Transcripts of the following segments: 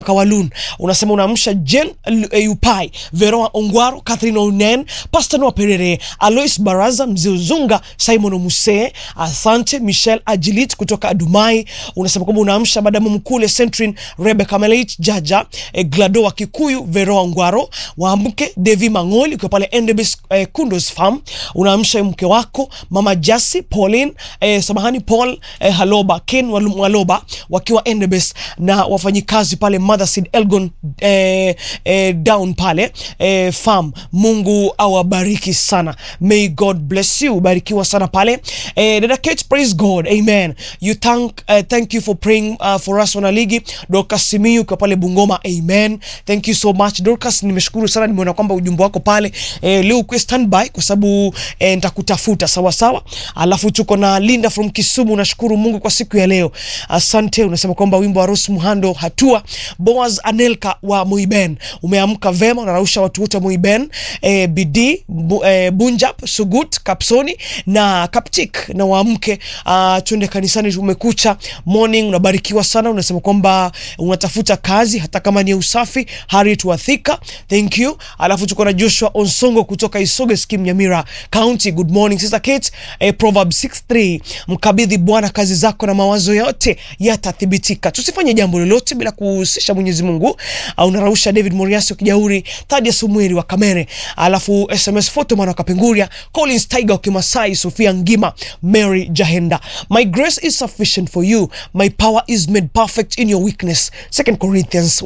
Kawalun unasema unaamsha Jen eh, Upai, Veroa Ongwaro, Catherine Onen, Pastor Noah Perere, Alois Baraza, Mzee Uzunga, Simon Omuse, asante Michelle Ajilit kutoka Adumai. Unasema kwamba unaamsha Madamu Mkule, Centrin, Rebecca Melait, Jaja eh, Glado wa Kikuyu, Veroa Ongwaro, waamke Devi Mangoli ukiwa pale Endebis eh, Kundos Farm. Unaamsha mke wako Mama Jasi, Pauline eh, samahani Paul eh, Haloba, Ken Walu- Waloba wakiwa Endebis na wafanyikazi pale Motherseed Elgon eh, eh, down pale eh, farm. Mungu awabariki sana, may God bless you, barikiwa sana pale eh, dada Kate, praise God, amen. You thank, uh, thank you for praying uh, for us wanaligi. Dorcas Simiyu kwa pale Bungoma, amen. Thank you so much Dorcas, nimeshukuru sana, nimeona kwamba ujumbe wako pale eh, leo kwa standby kwa sababu eh, nitakutafuta sawa sawa. Alafu tuko na Linda from Kisumu, nashukuru Mungu kwa siku ya leo, asante. Unasema kwamba wimbo wa Rose Muhando hatua Boaz Anelka wa Muiben umeamka vema, unarausha watu wote wa Muiben eh, Bidii bu, eh, Bunjab Sugut Kapsoni na Kaptik na waamke, uh, twende kanisani, umekucha morning. Unabarikiwa sana, unasema kwamba unatafuta kazi hata kama ni ya usafi. Harriet Wathika, thank you. Alafu tuko na Joshua Onsongo kutoka Isoge Skim Nyamira County, good morning sister Kate. Eh, Proverbs 6:3 mkabidhi Bwana kazi zako na mawazo yote yatathibitika. Tusifanye jambo lolote bila kuhusisha Mwenyezi Mungu. Uh, unarausha David Moriasi wa Kijauri, Thaddeus Sumweri wa Kamere, alafu SMS photo mwana wa Kapenguria, Collins Tiger wa Kimasai, Sofia Ngima, Mary Jahenda. My grace is sufficient for you, my power is made perfect in your weakness. 2 Corinthians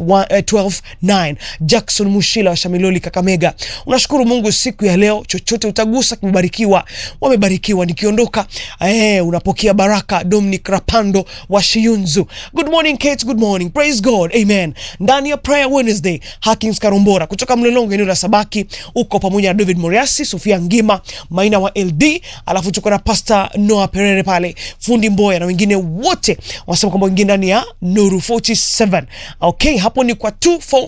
12:9. Jackson Mushila wa Shamiloli Kakamega, unashukuru Mungu siku ya leo, chochote utagusa kimebarikiwa, wamebarikiwa. Nikiondoka eh, unapokea baraka. Dominic Rapando wa Shiyunzu, good morning Kate, good morning, praise God, amen. Ndani ya prayer Wednesday, Hakins Karombora kutoka Mlolongo, eneo la Sabaki, uko pamoja na David Moriasi, Sofia Ngima, Maina wa LD, alafu tuko na Pastor Noah Perere pale, fundi Mboya na wengine wote wanasema kwamba wengine ndani ya Nuru 47. Okay, hapo ni kwa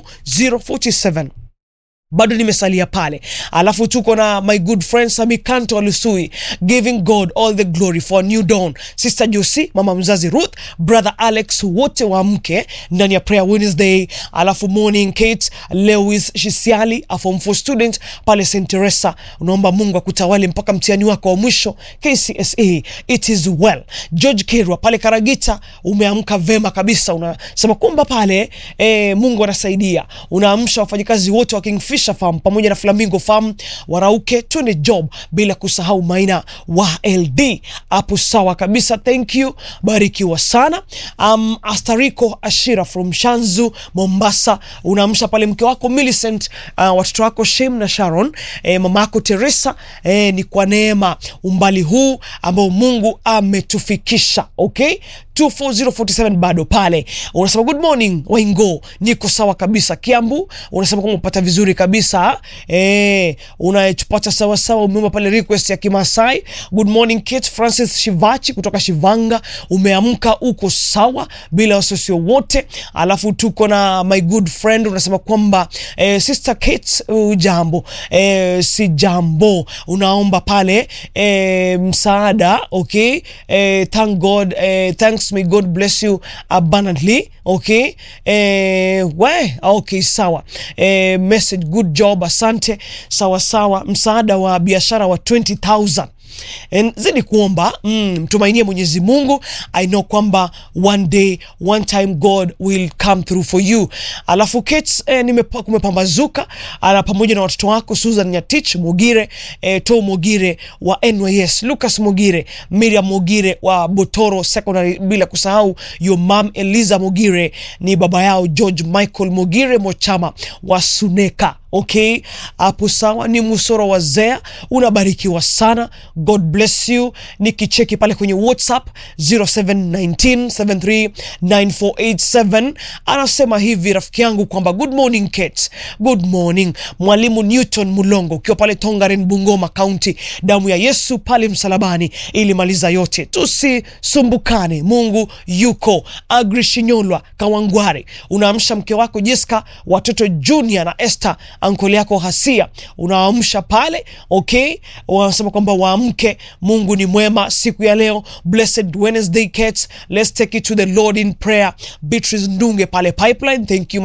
24047 bado nimesalia pale, alafu tuko na my good friend Sami Kanto Alusui, giving God all the glory for a new dawn. Sister Josie, mama mzazi Ruth, brother Alex, wote wa mke ndani ya prayer Wednesday, alafu morning Kate Lewis Shisiali, a form 4 student pale St Teresa, unaomba Mungu akutawale mpaka mtihani wako wa mwisho KCSE. It is well. George Kerwa pale Karagita, umeamka vema kabisa, unasema kwamba pale eh, Mungu anasaidia, unaamsha wafanyikazi wote wa Kingfisher Farm pamoja na Flamingo Farm warauke, twende job, bila kusahau Maina wa LD hapo. Sawa kabisa, thank you, barikiwa sana. Um, Astariko Ashira from Shanzu Mombasa, unaamsha pale mke wako Millicent, uh, watoto wako Shem na Sharon, eh, mama yako Teresa, eh, ni kwa neema umbali huu ambao Mungu ametufikisha. Okay, 24047 bado pale unasema good morning Waingo, niko sawa kabisa. Kiambu unasema kwamba upata vizuri kabisa eh, unachopata sawa sawa. Umeomba pale request ya Kimasai. Good morning Kate Francis Shivachi kutoka Shivanga, umeamka uko sawa bila wasiwasi wote. Alafu tuko na my good friend unasema kwamba eh, sister Kate ujambo, eh, si jambo, unaomba pale eh, msaada okay, eh, thank God eh, thanks may God bless you abundantly okay, eh, we okay, sawa eh, message good job, asante. Sawa sawa, msaada wa biashara wa 20000 And zidi kuomba mm, mtumainie Mwenyezi Mungu. I know kwamba one day one time God will come through for you. Alafu Kate, eh, nimepa, kumepambazuka ala pamoja na watoto wako Susan Nyatich Mogire, eh, To Mogire wa NYS, Lucas Mogire, Miriam Mogire wa Botoro Secondary, bila kusahau your mom Eliza Mogire, ni baba yao George Michael Mogire Mochama wa Suneka. Okay, hapo sawa, ni Musoro wa Zea, unabarikiwa sana. God bless you. Nikicheki pale kwenye WhatsApp 0719739487 anasema hivi rafiki yangu kwamba good morning Kate, good morning mwalimu Newton Mulongo, ukiwa pale Tongaren, Bungoma County, damu ya Yesu pale msalabani ilimaliza yote, tusisumbukane, Mungu yuko. Agri Shinyolwa Kawangware, unaamsha mke wako Jessica, watoto Junior na Esther ankoli yako Hasia, unaamsha pale okay, wanasema kwamba waamke, Mungu ni mwema siku ya leo. Blessed Wednesday Cats, let's take it to the Lord in prayer. Beatrice Ndunge pale Pipeline, thank you